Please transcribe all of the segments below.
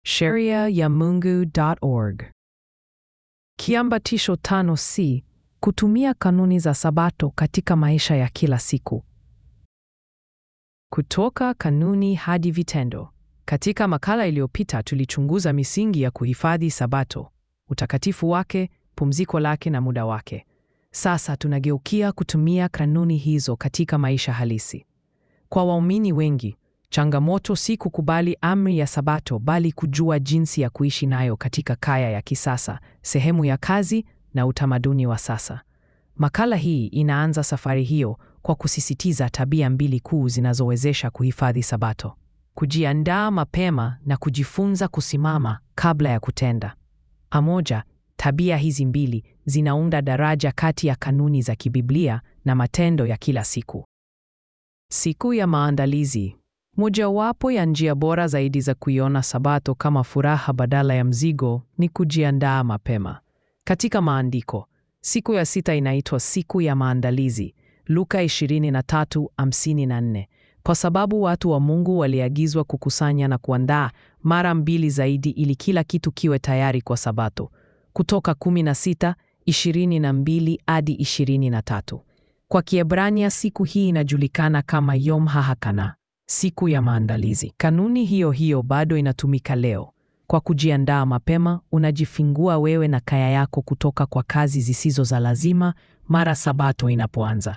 sheria ya Mungu.org. Kiambatisho tano C. Kutumia kanuni za Sabato katika maisha ya kila siku. Kutoka kanuni hadi vitendo. Katika makala iliyopita tulichunguza misingi ya kuhifadhi Sabato, utakatifu wake, pumziko lake na muda wake. Sasa tunageukia kutumia kanuni hizo katika maisha halisi. Kwa waumini wengi, changamoto si kukubali amri ya Sabato bali kujua jinsi ya kuishi nayo katika kaya ya kisasa, sehemu ya kazi na utamaduni wa sasa. Makala hii inaanza safari hiyo kwa kusisitiza tabia mbili kuu zinazowezesha kuhifadhi Sabato: kujiandaa mapema na kujifunza kusimama kabla ya kutenda. Pamoja, tabia hizi mbili zinaunda daraja kati ya kanuni za kibiblia na matendo ya kila siku. Siku ya maandalizi. Mojawapo ya njia bora zaidi za kuiona Sabato kama furaha badala ya mzigo ni kujiandaa mapema. Katika maandiko, siku ya sita inaitwa siku ya maandalizi, Luka 23:54, kwa sababu watu wa Mungu waliagizwa kukusanya na kuandaa mara mbili zaidi ili kila kitu kiwe tayari kwa Sabato. Kutoka 16:22 hadi 23. Kwa Kiebrania siku hii inajulikana kama Yom HaHakana, siku ya maandalizi. Kanuni hiyo hiyo bado inatumika leo. Kwa kujiandaa mapema, unajifungua wewe na kaya yako kutoka kwa kazi zisizo za lazima mara Sabato inapoanza.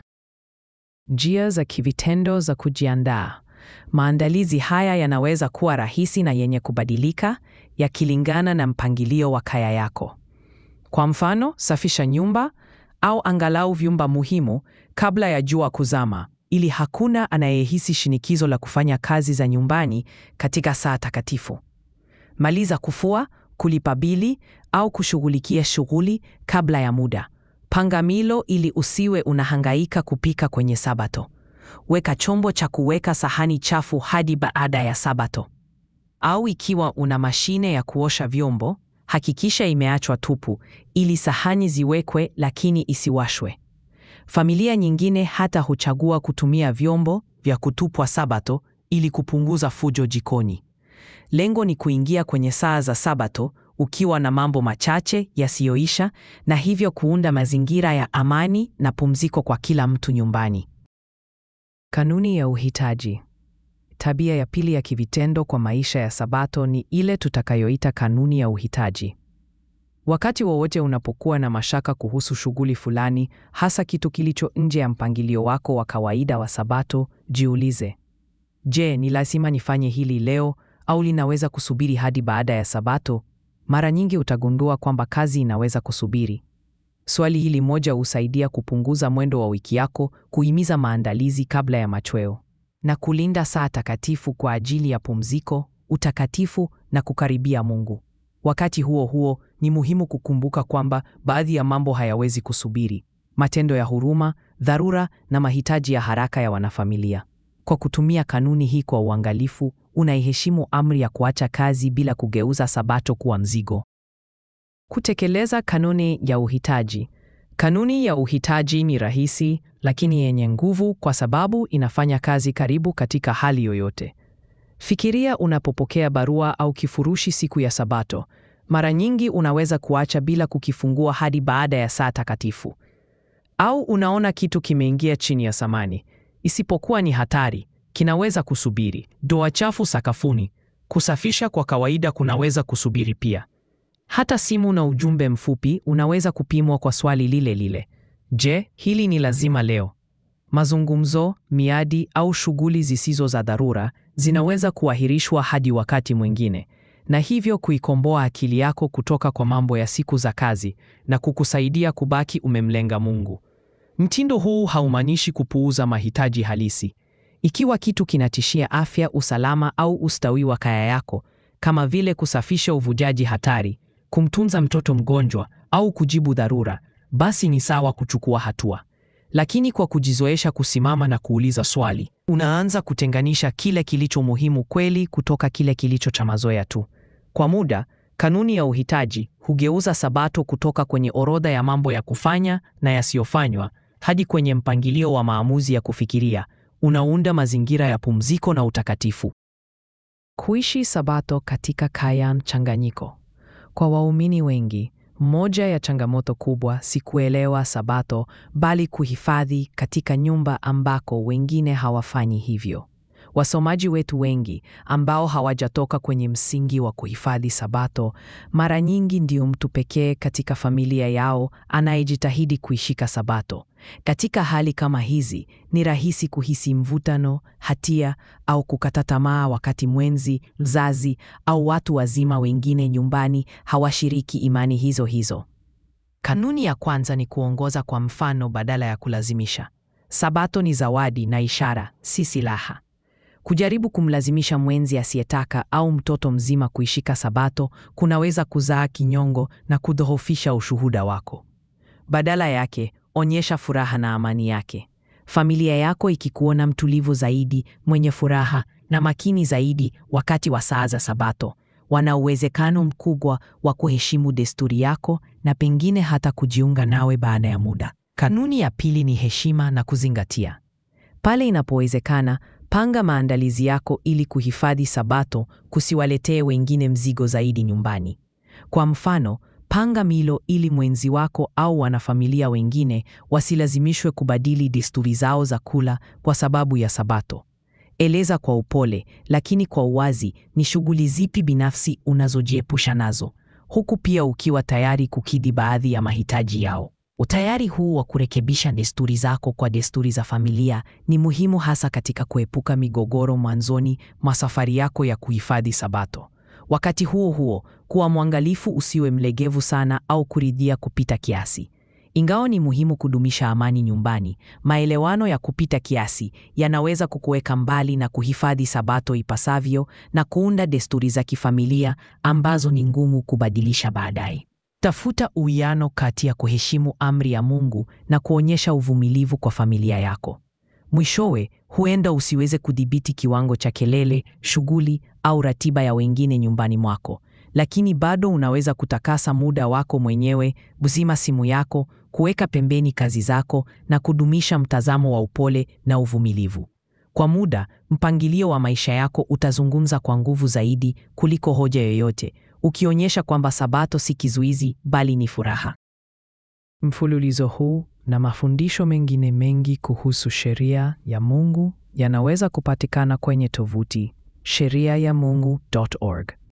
Njia za kivitendo za kujiandaa. Maandalizi haya yanaweza kuwa rahisi na yenye kubadilika, yakilingana na mpangilio wa kaya yako. Kwa mfano, safisha nyumba au angalau vyumba muhimu kabla ya jua kuzama, ili hakuna anayehisi shinikizo la kufanya kazi za nyumbani katika saa takatifu. Maliza kufua, kulipa bili au kushughulikia shughuli kabla ya muda. Panga milo ili usiwe unahangaika kupika kwenye Sabato. Weka chombo cha kuweka sahani chafu hadi baada ya Sabato. Au ikiwa una mashine ya kuosha vyombo, hakikisha imeachwa tupu ili sahani ziwekwe lakini isiwashwe. Familia nyingine hata huchagua kutumia vyombo vya kutupwa Sabato ili kupunguza fujo jikoni. Lengo ni kuingia kwenye saa za Sabato ukiwa na mambo machache yasiyoisha na hivyo kuunda mazingira ya amani na pumziko kwa kila mtu nyumbani. Kanuni ya uhitaji. Tabia ya pili ya kivitendo kwa maisha ya Sabato ni ile tutakayoita kanuni ya uhitaji. Wakati wowote unapokuwa na mashaka kuhusu shughuli fulani, hasa kitu kilicho nje ya mpangilio wako wa kawaida wa Sabato, jiulize, je, ni lazima nifanye hili leo au linaweza kusubiri hadi baada ya Sabato? Mara nyingi utagundua kwamba kazi inaweza kusubiri. Swali hili moja husaidia kupunguza mwendo wa wiki yako, kuhimiza maandalizi kabla ya machweo, na kulinda saa takatifu kwa ajili ya pumziko, utakatifu na kukaribia Mungu. Wakati huo huo, ni muhimu kukumbuka kwamba baadhi ya mambo hayawezi kusubiri: matendo ya huruma, dharura na mahitaji ya haraka ya wanafamilia. Kwa kutumia kanuni hii kwa uangalifu, unaiheshimu amri ya kuacha kazi bila kugeuza Sabato kuwa mzigo. Kutekeleza kanuni ya uhitaji. Kanuni ya uhitaji ni rahisi lakini yenye nguvu kwa sababu inafanya kazi karibu katika hali yoyote. Fikiria unapopokea barua au kifurushi siku ya Sabato. Mara nyingi unaweza kuacha bila kukifungua hadi baada ya saa takatifu. Au unaona kitu kimeingia chini ya samani. Isipokuwa ni hatari, kinaweza kusubiri. Doa chafu sakafuni, kusafisha kwa kawaida kunaweza kusubiri pia. Hata simu na ujumbe mfupi unaweza kupimwa kwa swali lile lile: je, hili ni lazima leo? Mazungumzo, miadi au shughuli zisizo za dharura zinaweza kuahirishwa hadi wakati mwingine, na hivyo kuikomboa akili yako kutoka kwa mambo ya siku za kazi na kukusaidia kubaki umemlenga Mungu. Mtindo huu haumaanishi kupuuza mahitaji halisi. Ikiwa kitu kinatishia afya, usalama au ustawi wa kaya yako, kama vile kusafisha uvujaji hatari, kumtunza mtoto mgonjwa au kujibu dharura, basi ni sawa kuchukua hatua. Lakini kwa kujizoesha kusimama na kuuliza swali, unaanza kutenganisha kile kilicho muhimu kweli kutoka kile kilicho cha mazoea tu. Kwa muda, kanuni ya uhitaji hugeuza Sabato kutoka kwenye orodha ya mambo ya kufanya na yasiyofanywa hadi kwenye mpangilio wa maamuzi ya kufikiria. Unaunda mazingira ya pumziko na utakatifu. Kuishi Sabato katika kaya mchanganyiko. Kwa waumini wengi, moja ya changamoto kubwa si kuelewa Sabato bali kuhifadhi katika nyumba ambako wengine hawafanyi hivyo. Wasomaji wetu wengi ambao hawajatoka kwenye msingi wa kuhifadhi Sabato, mara nyingi ndio mtu pekee katika familia yao anayejitahidi kuishika Sabato. Katika hali kama hizi, ni rahisi kuhisi mvutano, hatia au kukata tamaa wakati mwenzi, mzazi au watu wazima wengine nyumbani hawashiriki imani hizo hizo. Kanuni ya kwanza ni kuongoza kwa mfano badala ya kulazimisha. Sabato ni zawadi na ishara, si silaha. Kujaribu kumlazimisha mwenzi asiyetaka au mtoto mzima kuishika Sabato kunaweza kuzaa kinyongo na kudhoofisha ushuhuda wako. Badala yake, onyesha furaha na amani yake. Familia yako ikikuona mtulivu zaidi, mwenye furaha na makini zaidi wakati wa saa za Sabato, wana uwezekano mkubwa wa kuheshimu desturi yako na pengine hata kujiunga nawe baada ya muda. Kanuni ya pili ni heshima na kuzingatia. Pale inapowezekana, panga maandalizi yako ili kuhifadhi Sabato kusiwaletee wengine mzigo zaidi nyumbani. Kwa mfano, panga milo ili mwenzi wako au wanafamilia wengine wasilazimishwe kubadili desturi zao za kula kwa sababu ya Sabato. Eleza kwa upole lakini kwa uwazi ni shughuli zipi binafsi unazojiepusha nazo, huku pia ukiwa tayari kukidhi baadhi ya mahitaji yao. Utayari huu wa kurekebisha desturi zako kwa desturi za familia ni muhimu hasa katika kuepuka migogoro mwanzoni mwa safari yako ya kuhifadhi Sabato. Wakati huo huo, kuwa mwangalifu usiwe mlegevu sana au kuridhia kupita kiasi. Ingawa ni muhimu kudumisha amani nyumbani, maelewano ya kupita kiasi yanaweza kukuweka mbali na kuhifadhi Sabato ipasavyo na kuunda desturi za kifamilia ambazo ni ngumu kubadilisha baadaye. Tafuta uwiano kati ya kuheshimu amri ya Mungu na kuonyesha uvumilivu kwa familia yako. Mwishowe, huenda usiweze kudhibiti kiwango cha kelele, shughuli au ratiba ya wengine nyumbani mwako, lakini bado unaweza kutakasa muda wako mwenyewe, kuzima simu yako, kuweka pembeni kazi zako na kudumisha mtazamo wa upole na uvumilivu. Kwa muda, mpangilio wa maisha yako utazungumza kwa nguvu zaidi kuliko hoja yoyote, ukionyesha kwamba Sabato si kizuizi bali ni furaha. Mfululizo huu na mafundisho mengine mengi kuhusu sheria ya Mungu yanaweza kupatikana kwenye tovuti sheriayamungu.org.